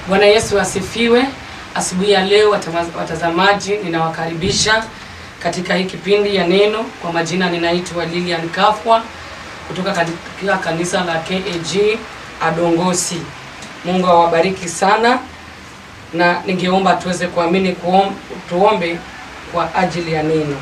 Bwana Yesu asifiwe. Asubuhi ya leo watama- watazamaji, ninawakaribisha katika hii kipindi ya neno. Kwa majina ninaitwa Lilian Kafwa kutoka katika kanisa la KAG Adongosi. Mungu awabariki sana, na ningeomba tuweze kuamini kuom, tuombe kwa ajili ya neno.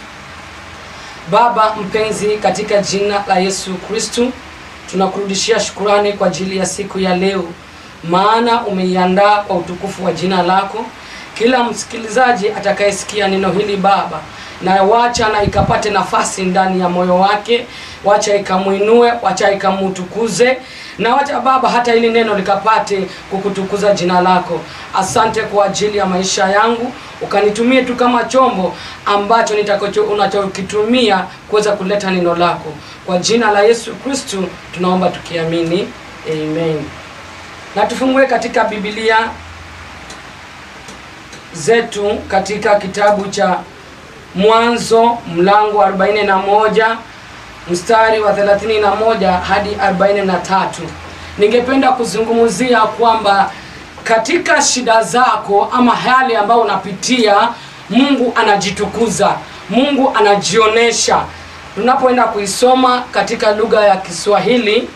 Baba mpenzi, katika jina la Yesu Kristu tunakurudishia shukurani kwa ajili ya siku ya leo, maana umeiandaa kwa utukufu wa jina lako. Kila msikilizaji atakayesikia neno hili Baba, na wacha na ikapate nafasi ndani ya moyo wake, wacha ikamwinue, wacha ikamutukuze na wacha Baba, hata hili neno likapate kukutukuza jina lako. Asante kwa ajili ya maisha yangu, ukanitumie tu kama chombo ambacho nitakacho unachokitumia kuweza kuleta neno lako. Kwa jina la Yesu Kristu tunaomba tukiamini, amen. Na tufungue katika Biblia zetu katika kitabu cha Mwanzo mlango wa 41 mstari wa 31 hadi 43. Ningependa kuzungumzia kwamba katika shida zako ama hali ambayo unapitia, Mungu anajitukuza, Mungu anajionesha. Tunapoenda kuisoma katika lugha ya Kiswahili,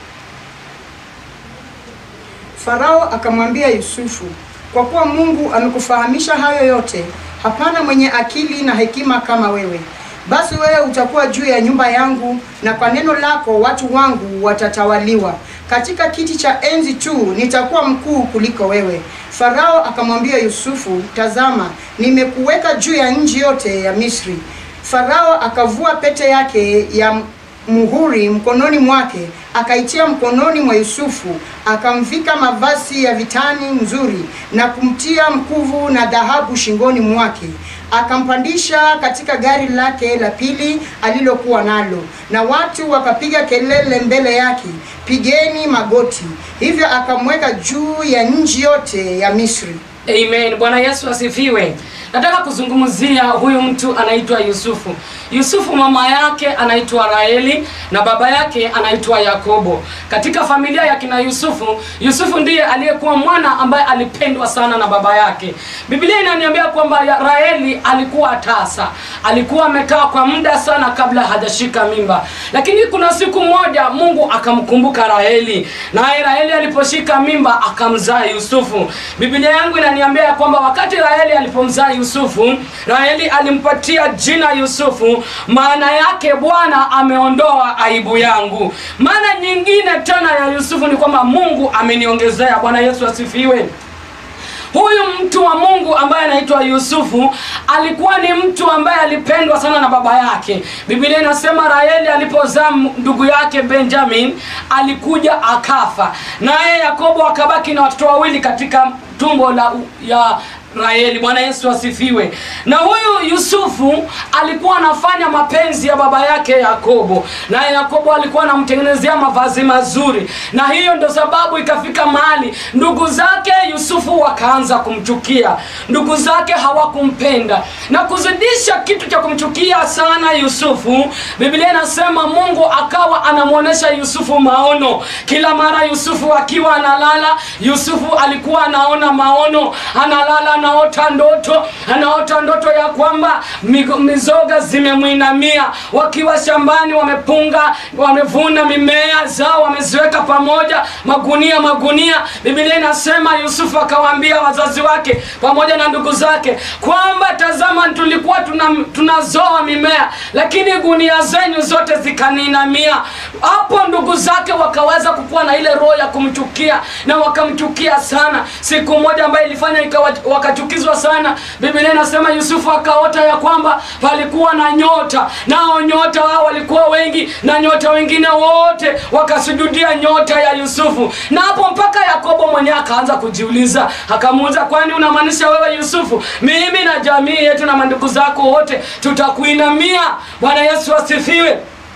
Farao akamwambia Yusufu, kwa kuwa Mungu amekufahamisha hayo yote, hapana mwenye akili na hekima kama wewe. Basi wewe utakuwa juu ya nyumba yangu, na kwa neno lako watu wangu watatawaliwa. Katika kiti cha enzi tu nitakuwa mkuu kuliko wewe. Farao akamwambia Yusufu, tazama, nimekuweka juu ya nchi yote ya Misri. Farao akavua pete yake ya muhuri mkononi mwake, akaitia mkononi mwa Yusufu, akamvika mavazi ya vitani nzuri na kumtia mkuvu na dhahabu shingoni mwake, akampandisha katika gari lake la pili alilokuwa nalo, na watu wakapiga kelele mbele yake, pigeni magoti. Hivyo akamweka juu ya nchi yote ya Misri. Amen. Bwana Yesu asifiwe. Nataka kuzungumzia huyu mtu anaitwa Yusufu. Yusufu mama yake anaitwa Raheli na baba yake anaitwa Yakobo. Katika familia ya kina Yusufu, Yusufu ndiye aliyekuwa mwana ambaye alipendwa sana na baba yake. Biblia inaniambia kwamba ya- Raheli alikuwa tasa, alikuwa amekaa kwa muda sana kabla hajashika mimba, lakini kuna siku moja Mungu akamkumbuka Raheli, naye Raheli aliposhika mimba akamzaa Yusufu. Biblia yangu inaniambia ya kwamba wakati Raheli alipomzaa Yusufu, Raheli alimpatia jina Yusufu, maana yake Bwana ameondoa aibu yangu. Maana nyingine tena ya Yusufu ni kwamba Mungu ameniongezea. Bwana Yesu asifiwe. Huyu mtu wa Mungu ambaye anaitwa Yusufu alikuwa ni mtu ambaye alipendwa sana na baba yake. Biblia inasema Raheli alipozaa m- ndugu yake Benjamin alikuja akafa, naye Yakobo akabaki na watoto wawili katika tumbo la ya Raheli. Bwana Yesu asifiwe. Na huyu Yusufu alikuwa anafanya mapenzi ya baba yake Yakobo, naye Yakobo alikuwa anamtengenezea mavazi mazuri, na hiyo ndo sababu ikafika mahali ndugu zake Yusufu wakaanza kumchukia, ndugu zake hawakumpenda na kuzidisha kitu cha kumchukia sana Yusufu. Biblia inasema Mungu akawa anamwonyesha Yusufu maono kila mara. Yusufu akiwa analala, Yusufu alikuwa anaona maono, analala anaota ndoto, anaota ndoto ya kwamba migo- mizoga zimemwinamia, wakiwa shambani wamepunga, wamevuna mimea zao, wameziweka pamoja, magunia magunia. Biblia inasema Yusufu akawaambia wazazi wake pamoja na ndugu zake kwamba tazama, tulikuwa tuna, tunazoa mimea, lakini gunia zenyu zote zikaninamia. Hapo ndugu zake wakaweza kukuwa na ile roho ya kumchukia na wakamchukia sana. Siku moja ambayo ilifanya ikawa wakachukizwa sana, Biblia inasema Yusufu akaota ya kwamba palikuwa na nyota, nao nyota hao walikuwa wengi, na nyota wengine wote wakasujudia nyota ya Yusufu. Na hapo mpaka Yakobo mwenyewe akaanza kujiuliza, akamuuliza, kwani unamaanisha wewe Yusufu, mimi na jamii yetu na mandugu zako wote tutakuinamia? Bwana Yesu asifiwe.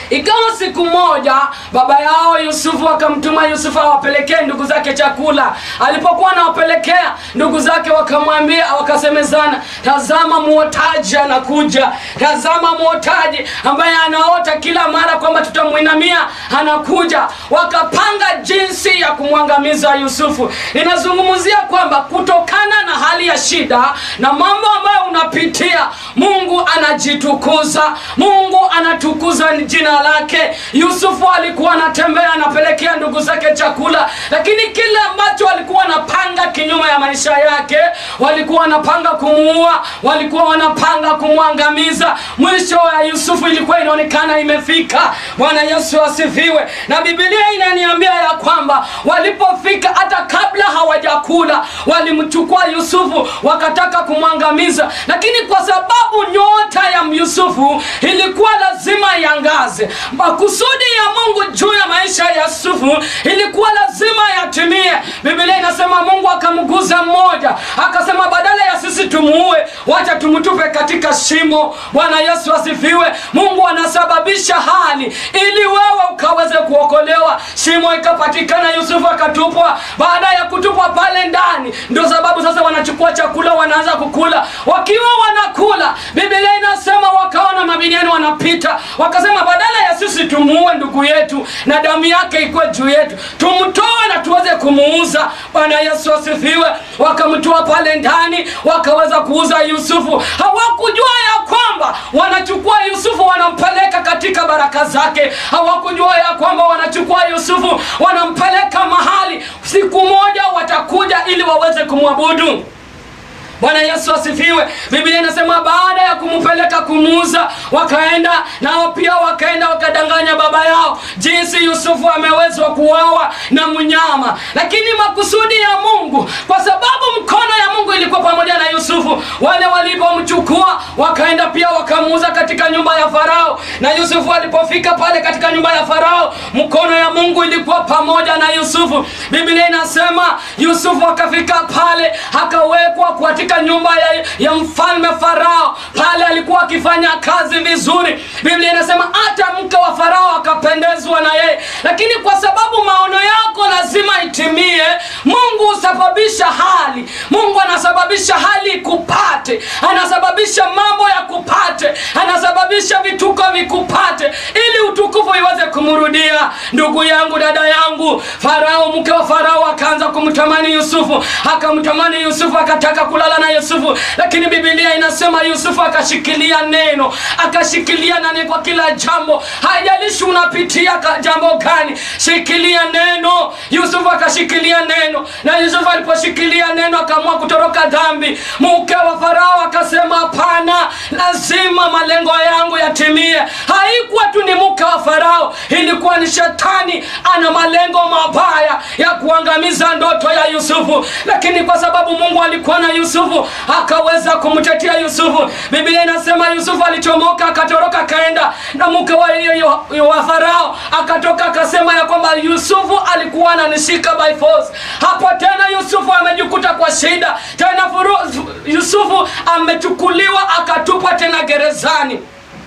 ikawa siku moja baba yao yusufu akamtuma yusufu awapelekee ndugu zake chakula alipokuwa anawapelekea ndugu zake wakamwambia wakasemezana tazama mwotaji anakuja tazama mwotaji ambaye anaota kila mara kwamba tutamwinamia anakuja wakapanga jinsi ya kumwangamiza yusufu ninazungumzia kwamba kutokana na hali ya shida na mambo ambayo unapitia mungu anajitukuza mungu anatukuza jina lake yusufu alikuwa anatembea anapelekea ndugu zake chakula lakini kile ambacho walikuwa wanapanga kinyume ya maisha yake walikuwa wanapanga kumuua walikuwa wanapanga kumwangamiza mwisho wa yusufu ilikuwa inaonekana imefika bwana yesu asifiwe na bibilia inaniambia ya kwamba walipofika hata kabla hawajakula walimchukua yusufu wakataka kumwangamiza lakini kwa sababu nyota ya yusufu ilikuwa lazima iangaze makusudi ya mungu juu ya maisha ya yusufu ilikuwa lazima yatimie bibilia inasema mungu akamguza mmoja akasema badala ya sisi tumuue wacha tumtupe katika shimo bwana yesu asifiwe mungu anasababisha hali ili wewe ukaweze kuokolewa shimo ikapatikana yusufu akatupwa baada ya kutupwa pale ndani ndio sababu sasa wanachukua chakula wanaanza kukula wakiwa wanakula bibilia inasema wakaona mabiliani wanapita wakasema badala ya sisi tumuue ndugu yetu na damu yake ikuwe juu yetu tumtoe na tuweze kumuuza bwana yesu asifiwe wakamtoa pale ndani wakaweza kuuza yusufu hawakujua ya kwamba wanachukua yusufu wanampeleka katika baraka zake hawakujua ya kwamba wanachukua yusufu wanampeleka mahali siku moja watakuja ili waweze kumwabudu bwana yesu asifiwe biblia inasema baada ya kumpeleka kumuuza wakaenda nao pia wakaenda wakadanganya baba yao jinsi yusufu amewezwa kuwawa na mnyama lakini makusudi ya mungu kwa sababu mkono ya mungu ilikuwa pamoja na yusufu wale walipomchukua wakaenda pia wakamuuza katika nyumba ya farao na yusufu alipofika pale katika nyumba ya farao mkono ya mungu ilikuwa pamoja na yusufu biblia inasema yusufu akafika pale akawekwa katika nyumba ya, ya mfalme farao pale alikuwa akifanya kazi vizuri biblia inasema hata mke wa farao akapendezwa na yeye lakini kwa sababu maono yako lazima itimie mungu husababisha hali mungu anasababisha hali ikupate anasababisha mambo ya kupate anasababisha vituko vikupate ili utukufu iweze kumrudia ndugu yangu dada yangu farao mke wa farao akaanza kumtamani yusufu akamtamani yusufu akataka kulala na yusufu lakini bibilia inasema yusufu akashikilia neno akashikilia nani kwa kila jambo haijalishi unapitia ka- jambo gani shikilia neno yusufu akashikilia neno na yusufu aliposhikilia neno akaamua kutoroka dhambi mke wa farao akasema hapana lazima malengo yangu yatimie haikuwa tu ni mke wa farao ilikuwa ni shetani ana malengo mabaya ya kuangamiza ndoto ya yusufu lakini kwa sababu mungu alikuwa na yusufu akaweza kumtetea yusufu biblia inasema yusufu alichomoka akatoroka akaenda na mke wa, wa, wa farao akatoka akasema ya kwamba yusufu alikuwa ananishika by force hapo tena yusufu amejikuta kwa shida tena furu, yusufu amechukuliwa akatupwa tena gerezani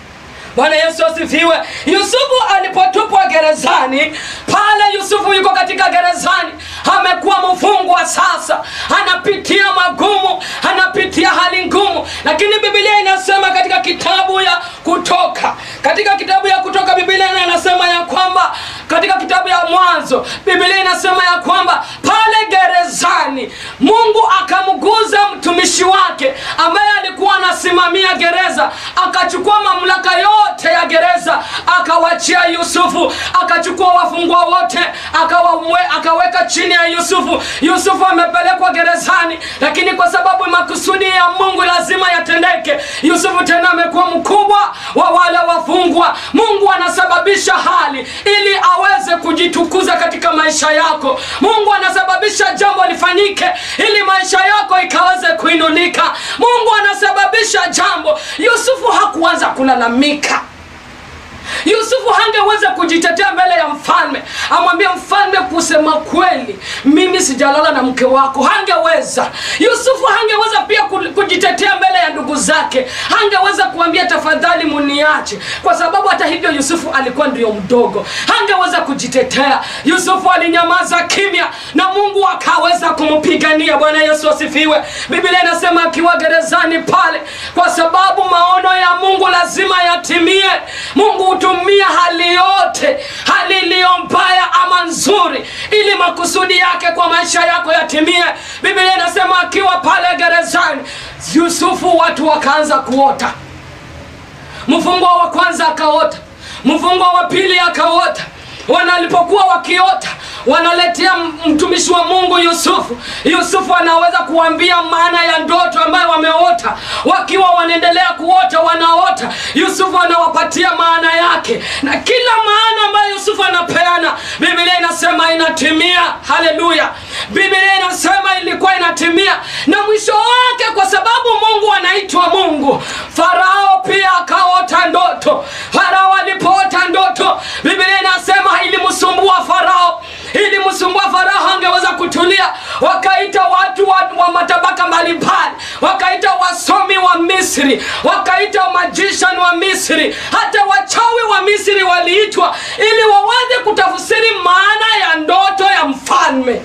bwana yesu asifiwe yusufu alipotupwa gerezani pale yusufu yuko katika gerezani amekuwa mfungwa sasa anapitia magumu anapitia hali ngumu lakini bibilia inasema katika kitabu ya kutoka katika kitabu ya kutoka bibilia inasema ya kwamba katika kitabu ya mwanzo bibilia inasema ya kwamba pale gerezani mungu akamguza mtumishi wake ambaye alikuwa anasimamia gereza akachukua mamlaka yote ya gereza akawachia yusufu akachukua wafungwa wote akawamwe, akaweka chini ya yusufu yusufu amepelekwa gerezani lakini kwa sababu makusudi ya mungu lazima yatendeke yusufu tena amekuwa mkubwa wa wale wafungwa mungu anasababisha hali ili aweze kujitukuza katika maisha yako mungu anasababisha jambo lifanyike ili maisha yako ikaweze kuinulika mungu anasababisha jambo yusufu hakuanza kulalamika yusufu hangeweza kujitetea mbele ya mfalme amwambie mfalme kusema kweli mimi sijalala na mke wako hangeweza yusufu hangeweza pia ku- kujitetea mbele ya ndugu zake hangeweza kuambia tafadhali muniache kwa sababu hata hivyo yusufu alikuwa ndio mdogo hangeweza kujitetea yusufu alinyamaza kimya na mungu akaweza kumpigania bwana yesu asifiwe biblia inasema akiwa gerezani pale kwa sababu maono ya mungu lazima yatimie mungu hutumia hali yote hali iliyo mbaya ama nzuri ili makusudi yake kwa maisha yako yatimie biblia inasema akiwa pale gerezani yusufu watu wakaanza kuota mfungwa wa kwanza akaota mfungwa wa pili akaota wanalipokuwa wakiota wanaletea m- mtumishi wa mungu yusufu yusufu anaweza kuambia maana ya ndoto ambayo wameota wakiwa wanaendelea kuota wanaota yusufu anawapatia maana yake na kila maana ambayo yusufu anapeana biblia inasema inatimia haleluya biblia inasema ilikuwa inatimia na mwisho wake kwa sababu mungu anaitwa mungu farao pia akaota ndoto farao alipoota ndoto biblia inasema ilimsumbua farao ilimsumbua farao hangeweza kutulia wakaita watu wa, wa matabaka mbalimbali wakaita wasomi wa misri wakaita magician wa misri hata wachawi wa misri waliitwa ili waweze kutafsiri maana ya ndoto ya mfalme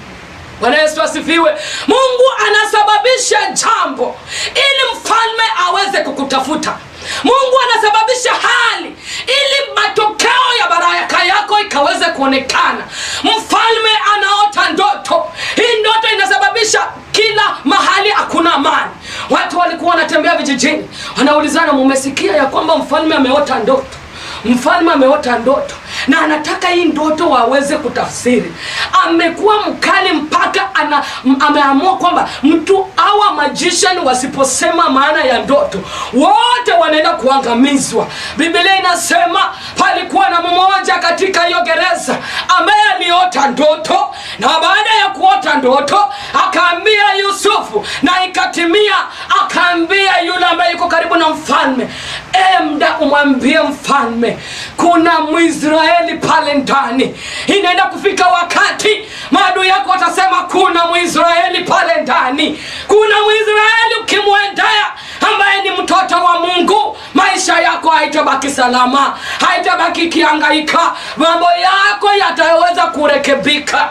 bwana yesu asifiwe mungu anasababisha jambo ili mfalme aweze kukutafuta mungu anasababisha hali ili matokeo ya baraka yako ikaweze kuonekana mfalme anaota ndoto hii ndoto inasababisha kila mahali hakuna amani watu walikuwa wanatembea vijijini wanaulizana mumesikia ya kwamba mfalme ameota ndoto mfalme ameota ndoto na anataka hii ndoto waweze kutafsiri amekuwa mkali mpaka ana, m- ameamua kwamba mtu awa magician wasiposema maana ya ndoto wote wanaenda kuangamizwa biblia inasema palikuwa na mmoja katika hiyo gereza ambaye aliota ndoto na baada ya kuota ndoto akaambia yusufu na ikatimia akaambia yule ambaye yuko karibu na mfalme emda umwambie mfalme kuna mwisraeli pale ndani inaenda kufika wakati maadui yako watasema kuna mwisraeli pale ndani kuna mwisraeli ukimwendea ambaye ni mtoto wa mungu maisha yako haitabaki salama haitabaki ikiangaika mambo yako yataweza kurekebika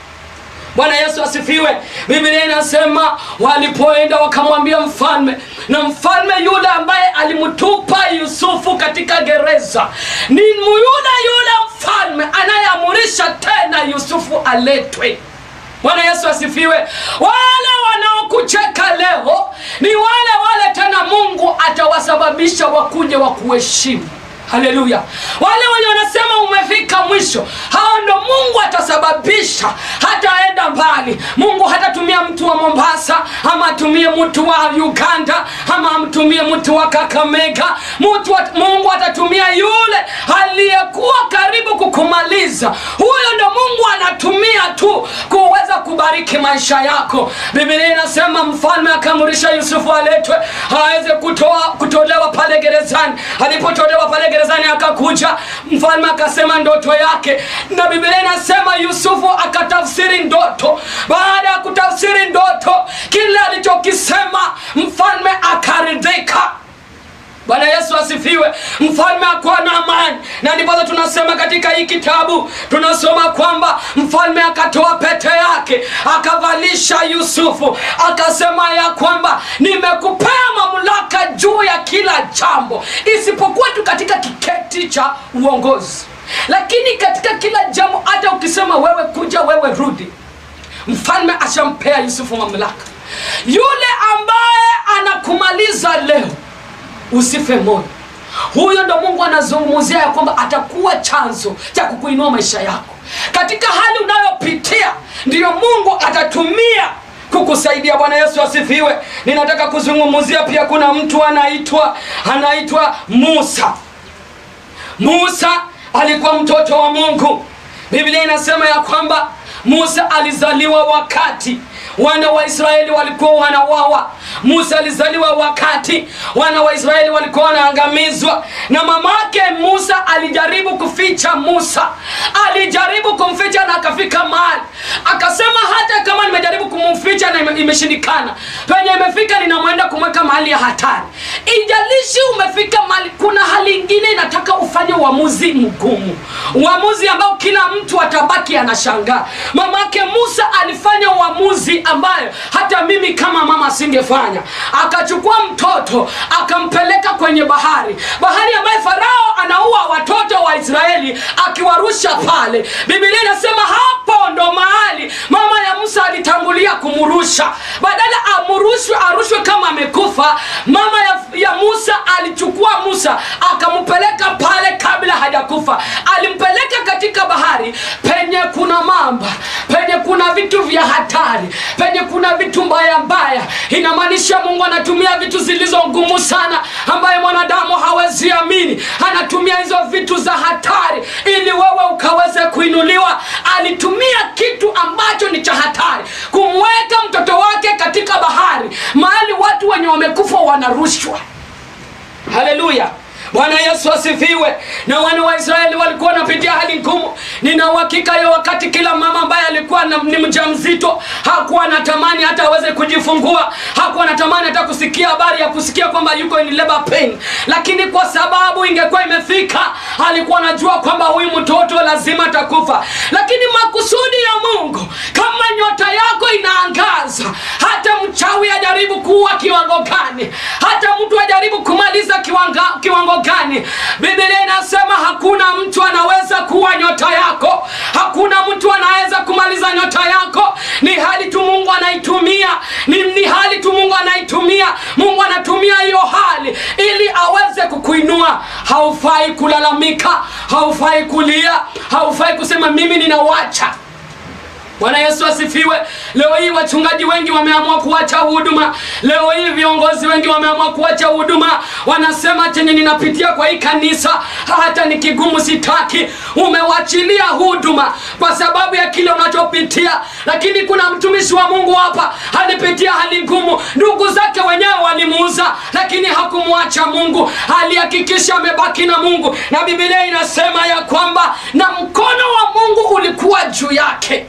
bwana yesu asifiwe biblia inasema walipoenda wakamwambia mfalme na mfalme yule ambaye alimtupa yusufu katika gereza ni yule yule mfalme anayeamurisha tena yusufu aletwe bwana yesu asifiwe wale wanaokucheka leo ni wale wale tena mungu atawasababisha wakuje wa kuheshimu haleluya wale wenye wanasema umefika mwisho hao ndo mungu atasababisha hataenda mbali mungu hatatumia mtu wa mombasa ama atumie mtu wa uganda ama amtumie mtu wa kakamega mtu wa, mungu atatumia yule aliyekuwa karibu kukumaliza huyo ndo mungu anatumia tu kuweza kubariki maisha yako biblia inasema mfalme akaamrisha yusufu aletwe aweze kutoa kutolewa pale gerezani alipotolewa pale gerezani akakuja mfalme akasema ndoto yake na biblia inasema yusufu akatafsiri ndoto baada ya kutafsiri ndoto kile alichokisema mfalme akaridhika bwana yesu asifiwe mfalme akuwa na amani na ndiposa tunasema katika hii kitabu tunasoma kwamba mfalme akatoa pete yake akavalisha yusufu akasema ya kwamba nimekupea mamlaka juu ya kila jambo isipokuwa tu katika kiketi cha uongozi lakini katika kila jambo hata ukisema wewe kuja wewe rudi mfalme ashampea yusufu mamlaka yule ambaye anakumaliza leo usife moyo huyo ndo mungu anazungumzia ya kwamba atakuwa chanzo cha kukuinua maisha yako katika hali unayopitia ndiyo mungu atatumia kukusaidia bwana yesu asifiwe ninataka kuzungumzia pia kuna mtu anaitwa anaitwa musa musa alikuwa mtoto wa mungu biblia inasema ya kwamba musa alizaliwa wakati wana wa israeli walikuwa wanawawa musa alizaliwa wakati wana wa israeli walikuwa wanaangamizwa na mamake musa alijaribu kuficha musa alijaribu kumficha na akafika mahali akasema hata kama nimejaribu kumficha na ime- imeshindikana penye imefika ninamwenda kumweka mahali ya hatari ijalishi umefika mahali kuna hali ingine inataka ufanye uamuzi mgumu uamuzi ambao kila mtu atabaki anashangaa mamake musa alifanya uamuzi ambayo hata mimi kama mama singefanya akachukua mtoto akampeleka kwenye bahari bahari ambaye farao anaua watoto wa israeli akiwarusha pale bibilia inasema hapo ndo mahali mama ya musa alitangulia kumrusha badala amurushwe arushwe kama amekufa mama ya, ya musa alichukua musa akampeleka pale kabla hajakufa alimpeleka katika bahari penye kuna mamba penye kuna vitu vya hatari penye kuna vitu mbaya mbaya inamaanisha mungu anatumia vitu zilizo ngumu sana ambaye mwanadamu hawezi amini anatumia hizo vitu za hatari ili wewe ukaweze kuinuliwa alitumia kitu ambacho ni cha hatari kumweka mtoto wake katika bahari mahali watu wenye wamekufa wanarushwa haleluya bwana yesu asifiwe na wana wa israeli walikuwa wanapitia hali ngumu nina uhakika hiyo wakati kila mama ambaye alikuwa na- ni mja mzito hakuwa anatamani hata aweze kujifungua hakuwa anatamani hata kusikia habari ya kusikia kwamba yuko in labor pain lakini kwa sababu ingekuwa imefika alikuwa anajua kwamba huyu mtoto lazima atakufa lakini makusudi ya mungu kama nyota yako inaangaza hata mchawi ajaribu kuwa kiwango gani hata mtu ajaribu kumaliza kiwanga, kiwango gani biblia inasema hakuna mtu anaweza kuwa nyota yako hakuna mtu anaweza kumaliza nyota yako ni hali tu mungu anaitumia ni, ni hali tu mungu anaitumia mungu anatumia hiyo hali ili aweze kukuinua haufai kulalamika haufai kulia haufai kusema mimi ninawacha bwana yesu asifiwe leo hii wachungaji wengi wameamua kuacha huduma leo hii viongozi wengi wameamua kuacha huduma wanasema chenye ninapitia kwa hii kanisa hata ni kigumu sitaki umewachilia huduma kwa sababu ya kile unachopitia lakini kuna mtumishi wa mungu hapa alipitia hali ngumu ndugu zake wenyewe walimuuza lakini hakumwacha mungu alihakikisha amebaki na mungu na bibilia inasema ya kwamba na mkono wa mungu ulikuwa juu yake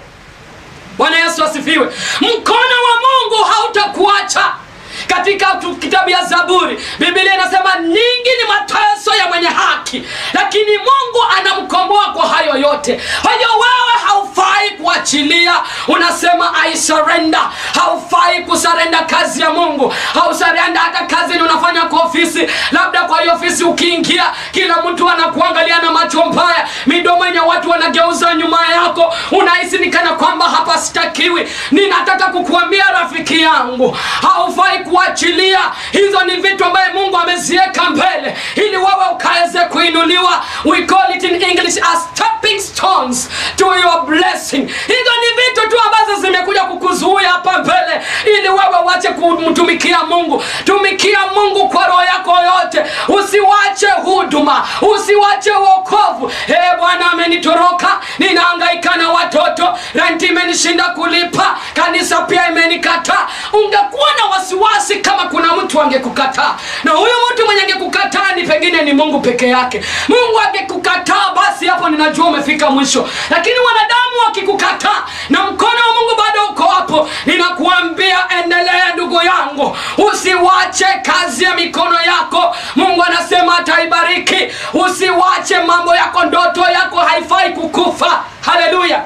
bwana yesu asifiwe mkono wa mungu hautakuacha katika tu- kitabu ya zaburi biblia inasema ningi ni mateso ya mwenye haki lakini mungu anamkomboa kwa hayo yote kwa hiyo wewe haufai kuachilia unasema i surrender haufai kusarenda kazi ya mungu hausarenda hata kazi ni unafanya kwa ofisi labda kwa hiyo ofisi ukiingia kila mtu anakuangalia na macho mbaya midomo yenye watu wanageuza nyuma yako unahisi ni kana kwamba hapa sitakiwi ninataka kukuambia rafiki yangu haufai kuachilia hizo ni vitu ambaye mungu ameziweka mbele ili wewe ukaweze kuinuliwa we call it in english as stepping stones to your blessing hizo ni vitu tu ambazo zimekuja kukuzuia hapa mbele ili wewe uache kumtumikia mungu tumikia mungu kwa roho yako yote usiwache huduma usiwache wokovu e bwana amenitoroka ninaangaika na watoto renti imenishinda kulipa kanisa pia imenikataa ungekuwa na wasiwasi kama kuna mtu angekukataa na huyu mtu mwenye angekukataa ni pengine ni mungu peke yake mungu angekukataa basi hapo ninajua umefika mwisho lakini wanadamu wakikukataa na mkono wa mungu bado uko hapo ninakuambia endelea ndugu yangu usiwache kazi ya mikono yako mungu anasema ataibariki usiwache mambo yako ndoto yako haifai kukufa haleluya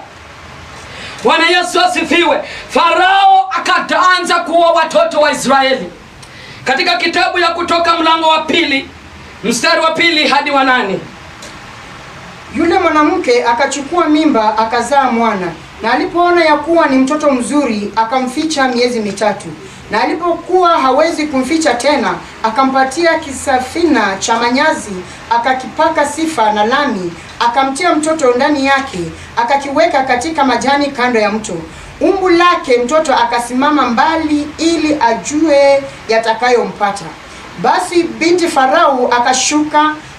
bwana yesu asifiwe farao akaanza kuwa watoto wa israeli katika kitabu ya kutoka mlango wa pili mstari wa pili hadi wa nane Yule mwanamke akachukua mimba akazaa mwana, na alipoona ya kuwa ni mtoto mzuri akamficha miezi mitatu, na alipokuwa hawezi kumficha tena, akampatia kisafina cha manyazi, akakipaka sifa na lami, akamtia mtoto ndani yake, akakiweka katika majani kando ya mto. Umbu lake mtoto akasimama mbali, ili ajue yatakayompata. Basi binti Farao akashuka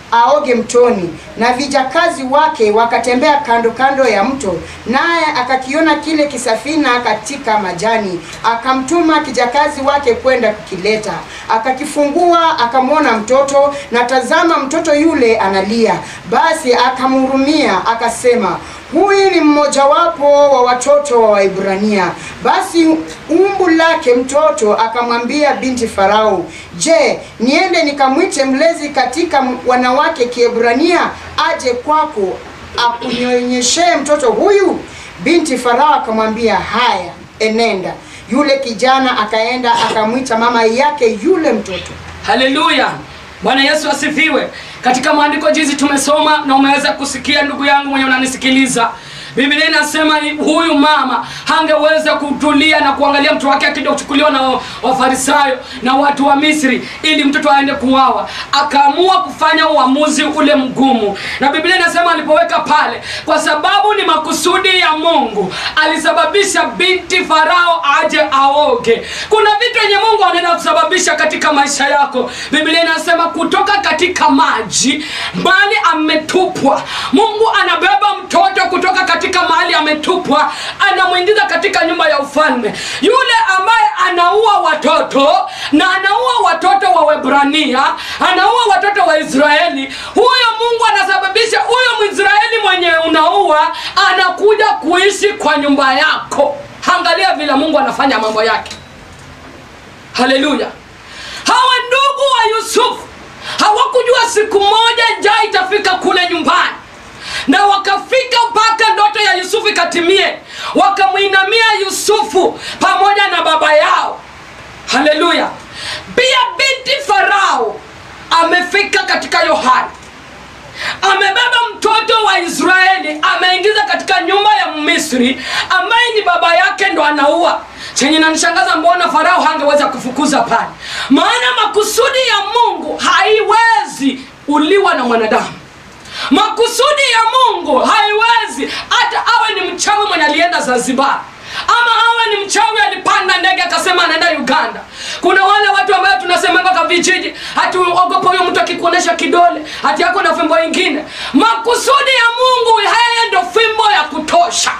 aoge mtoni, na vijakazi wake wakatembea kando kando ya mto, naye akakiona kile kisafina katika majani, akamtuma kijakazi wake kwenda kukileta. Akakifungua akamwona mtoto, na tazama, mtoto yule analia. Basi akamhurumia, akasema huyu ni mmojawapo wa watoto wa Waibrania. Basi umbu lake mtoto akamwambia binti Farao, je, niende nikamwite mlezi katika wanawake Kiebrania aje kwako akunyonyeshee mtoto huyu? Binti Farao akamwambia, haya, enenda. Yule kijana akaenda akamwita mama yake yule mtoto. haleluya bwana yesu asifiwe katika maandiko jinsi tumesoma na umeweza kusikia ndugu yangu mwenye unanisikiliza biblia inasema huyu mama hangeweza kutulia na kuangalia mtoto wake akija kuchukuliwa na wa- wafarisayo na watu wa misri ili mtoto aende kuwawa akaamua kufanya uamuzi ule mgumu na biblia inasema alipoweka pale kwa sababu ni makusudi ya mungu alisababisha binti farao aje aoge kuna vitu yenye mungu anaenda kusababisha katika maisha yako biblia inasema kutoka katika maji mali ametupwa mungu anabeba mtoto kutoka katika mahali ametupwa anamwingiza katika nyumba ya ufalme yule ambaye anaua watoto na anaua watoto wa webrania anaua watoto wa israeli huyo mungu anasababisha huyo mwisraeli mwenye unaua anakuja kuishi kwa nyumba yako angalia vile mungu anafanya mambo yake haleluya hawa ndugu wa yusufu hawakujua siku moja njaa itafika kule nyumbani na wakafika mpaka ndoto ya yusufu ikatimie wakamwinamia yusufu pamoja na baba yao haleluya pia binti farao amefika katika yohana amebeba mtoto wa israeli ameingiza katika nyumba ya misri ambaye ni baba yake ndo anaua chenye nanishangaza mbona farao hangeweza kufukuza pale maana makusudi ya mungu haiwezi uliwa na mwanadamu makusudi ya mungu haiwezi hata awe ni mchawi mwenye alienda zanzibar ama awe ni mchawi alipanda ndege akasema anaenda uganda kuna wale watu ambayo tunasemanga kwa vijiji hati ogopa huyo mtu akikuonyesha kidole hati yako na fimbo ingine makusudi ya mungu haya ndo fimbo ya kutosha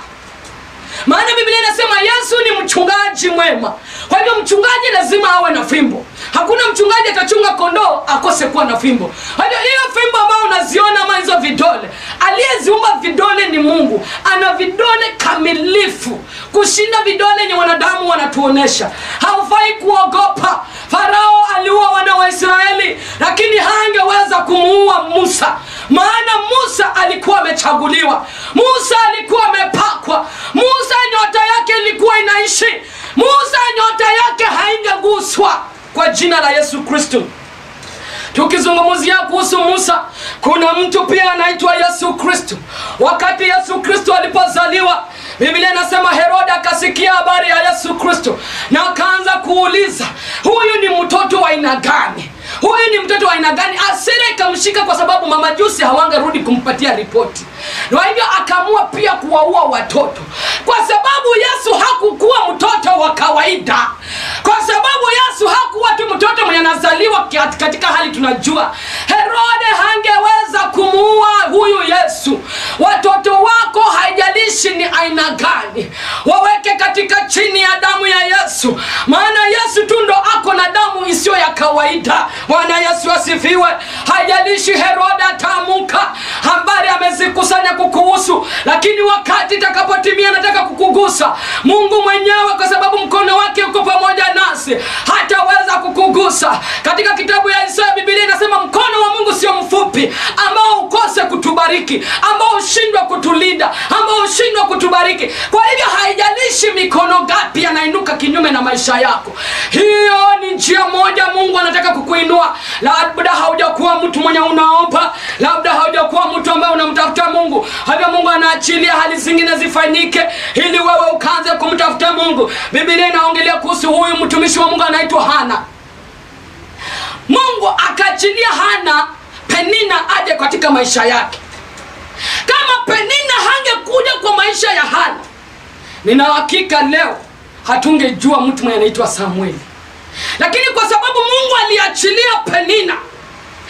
maana biblia inasema yesu ni mchungaji mwema kwa hivyo mchungaji lazima awe na fimbo hakuna mchungaji atachunga kondoo akose kuwa na fimbo kwa hivyo hiyo fimbo ambayo unaziona ama hizo vidole aliyeziumba vidole ni mungu ana vidole kamilifu kushinda vidole yenye wanadamu wanatuonesha haufai kuogopa farao aliua wana wa israeli lakini hangeweza kumuua musa maana musa alikuwa amechaguliwa musa alikuwa amepakwa musa nyota yake ilikuwa inaishi musa nyota yake haingeguswa kwa jina la yesu kristo tukizungumzia kuhusu musa kuna mtu pia anaitwa yesu kristo wakati yesu kristo alipozaliwa biblia inasema herode akasikia habari ya yesu kristo na akaanza kuuliza huyu ni mtoto wa aina gani huyu ni mtoto wa aina gani asira ikamshika kwa sababu mamajusi hawangerudi kumpatia ripoti na hivyo akaamua pia kuwaua watoto kwa sababu yesu hakukuwa mtoto wa kawaida kwa sababu yesu hakuwa tu mtoto mwenye anazaliwa kat- katika hali tunajua herode hangeweza kumuua huyu yesu watoto wako haijalishi ni aina gani waweke katika chini ya damu ya yesu maana yesu tu ndo ako na damu isiyo ya kawaida bwana yesu asifiwe haijalishi herode ataamuka habari amezikusanya kukuhusu lakini wakati itakapotimia nataka kukugusa mungu mwenyewe kwa sababu mkono wake uko pamoja nasi hataweza kukugusa katika kitabu ya isaya bibilia inasema mkono wa mungu sio mfupi ambao ukose kutubariki ambao ushindwa kutulinda ambao ushindwa kutubariki kwa hivyo haijalishi mikono gapi yanainuka kinyume na maisha yako hiyo ni njia moja mungu anataka kukuinua labda haujakuwa mtu mwenye unaomba labda haujakuwa mtu ambaye unamtafuta mungu hivyo mungu anaachilia hali zingine zifanyike ili wewe ukaanze kumtafuta mungu bibilia inaongelea kuhusu huyu mtumishi wa mungu anaitwa hana mungu akaachilia hana penina aje katika maisha yake kama penina hangekuja kwa maisha ya hana nina hakika leo hatungejua mtu mwenye anaitwa samueli lakini kwa sababu mungu aliachilia penina ili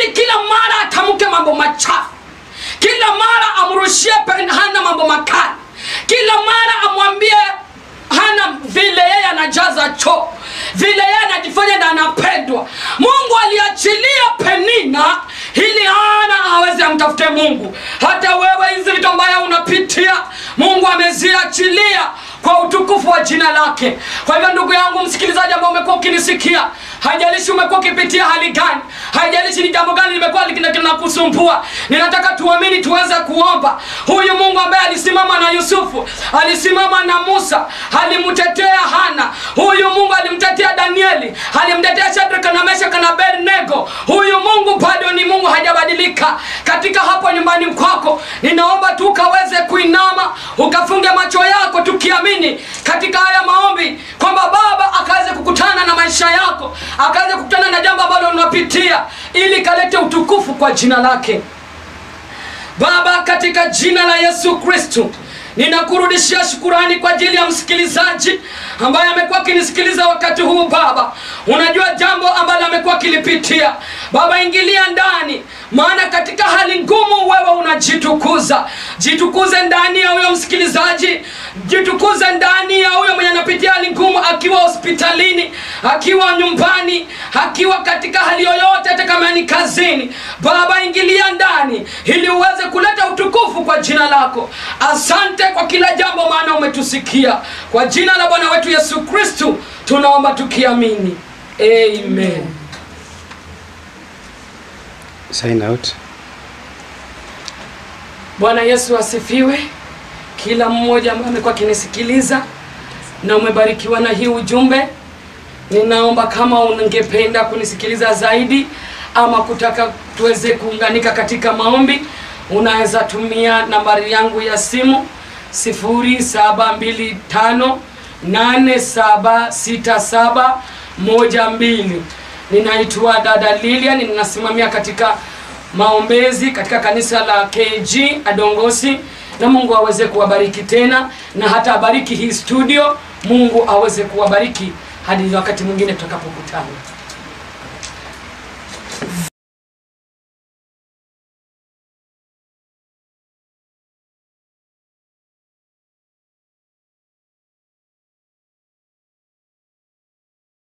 ili kila mara atamke mambo machafu kila mara amrushie pe- hana mambo makali kila mara amwambie hana vile yeye anajaza choo vile yeye anajifanya na anapendwa mungu aliachilia penina ili hana aweze amtafute mungu hata wewe hizi vitu ambayo unapitia mungu ameziachilia kwa utukufu wa jina lake kwa hivyo ndugu yangu msikilizaji ambao umekuwa ukinisikia haijalishi umekuwa ukipitia hali gani haijalishi ni jambo gani limekuwa likina- linakusumbua ninataka tuamini tuweze kuomba huyu mungu ambaye alisimama na yusufu alisimama na musa alimtetea hana huyu mungu alimtetea danieli alimtetea shadraka na meshaka na abednego huyu mungu bado ni mungu hajabadilika katika hapo nyumbani kwako ninaomba tu ukaweze kuinama ukafunge macho yako tukiamini katika haya maombi kwamba baba akaweze kukutana na maisha yako akaweze kukutana na jambo ambalo unapitia ili kalete utukufu kwa jina lake baba katika jina la yesu kristu ninakurudishia shukurani kwa ajili ya msikilizaji ambaye amekuwa akinisikiliza wakati huu baba unajua jambo ambalo amekuwa akilipitia baba ingilia ndani maana katika hali ngumu wewe unajitukuza jitukuze ndani ya huyo msikilizaji jitukuze ndani ya huyo mwenye anapitia hali ngumu akiwa hospitalini akiwa nyumbani akiwa katika hali yoyote hata kama ni kazini baba ingilia ndani ili uweze kuleta utukufu kwa jina lako asante kwa kila jambo maana umetusikia kwa jina la bwana wetu yesu kristu tunaomba tukiamini amen Sign out. bwana yesu asifiwe kila mmoja ambaye amekuwa akinisikiliza na umebarikiwa na hii ujumbe ninaomba kama ungependa kunisikiliza zaidi ama kutaka tuweze kuunganika katika maombi unaweza tumia nambari yangu ya simu 0725876712 ninaitwa dada lilian ninasimamia katika maombezi katika kanisa la kg adongosi na mungu aweze kuwabariki tena na hata abariki hii studio mungu aweze kuwabariki hadi wakati mwingine tutakapokutana